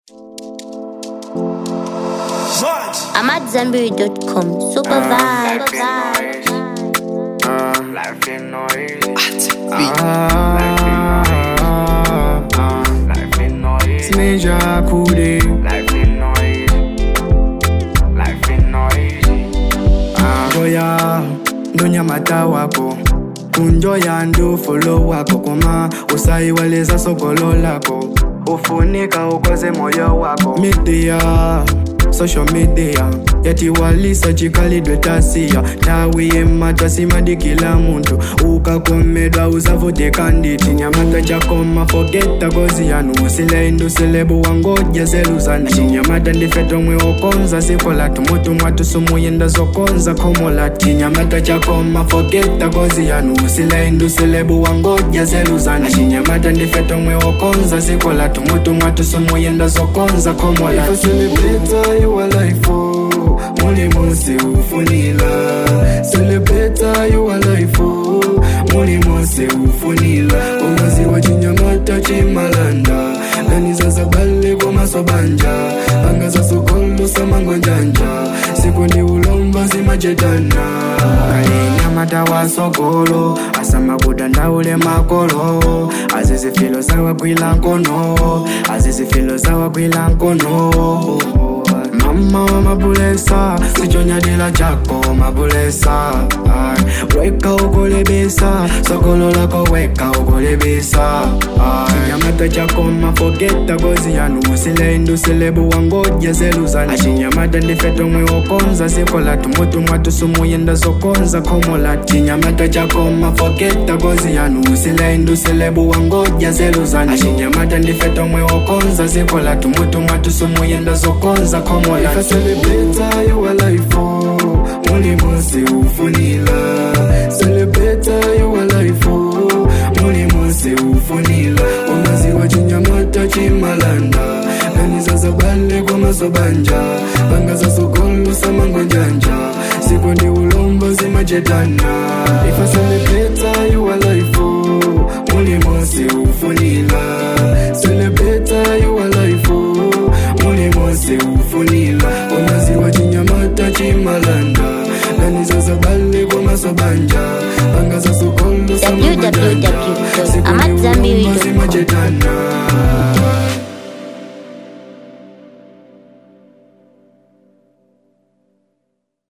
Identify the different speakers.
Speaker 1: I'm at Zenberry.com. Super vibe.
Speaker 2: Life ain't no easy.
Speaker 3: Ah,
Speaker 2: Life ain't no easy.
Speaker 3: Major Kude.
Speaker 2: Life ain't no easy. Life ain't no easy.
Speaker 3: Ngoya ndonyamata wako kunjoya ndufolo wako koma usayiwaleza sokolo lako ufunika ukoze moyo wako media social media yatiwalisa chikalidwe tasiya tawiye tasimadikila muntu ukakomedwa uzavuteka nditi nyamata chakoma fogeta kozi yanu usilainduselebu wangoja zeluzana chinyamata ndifetomwe okonza sikola tumutumwa tusumuyenda zokonza komola chinyamata chakoma fogeta kozi yanu usilainduselebu wangoja zeluzana chinyamata ndifetomwe okonza sikola tumutumwa tusumuyenda zokonza komola Celebrate your life, oh. Muli mose ufunila Celebrate your life, oh. Muli mose ufunila Umazi wa chinyamata chimalanda Nani sasa bale kwa masobanja Anga za sokolo samango njanja Siku ni ulomba simajetana Kali nyamata wa sokolo Asama kudanda ule makolo Azizi filo sawa kwila nkono Azizi filo sawa kwila nkono mama wa mabulesa sichonyadila chako mabulesa Ay, weka ukolebesa sokolo lako weka ukolebesa Ay, chinyamata chako mafogeta gozi yanu usileinduselebu wangoja zeluzana chinyamata ndifetomwe okonza sikola tumutumwa tusumuyenda zokonza komola chinyamata chako mafogeta gozi yanu usileinduselebu wangoja zeluzana chinyamata ndifetomwe okonza sikola tumutumwa tusumuyenda zokonza komola If I celebrate your life, oh, muli mose ufunila Celebrate your life, oh, muli mose ufunila Umazi wa chinyamata chimalanda Nani sasa bale kwa masobanja Banga za sokolo samango njanja Siku ndi ulomba zimajetana If I celebrate your life, oh, muli mose ufunila Celebrate your life, oh, muli mose ufunila Umazi wa chinyamata chimalanda Nani sasa bale kwa masobanja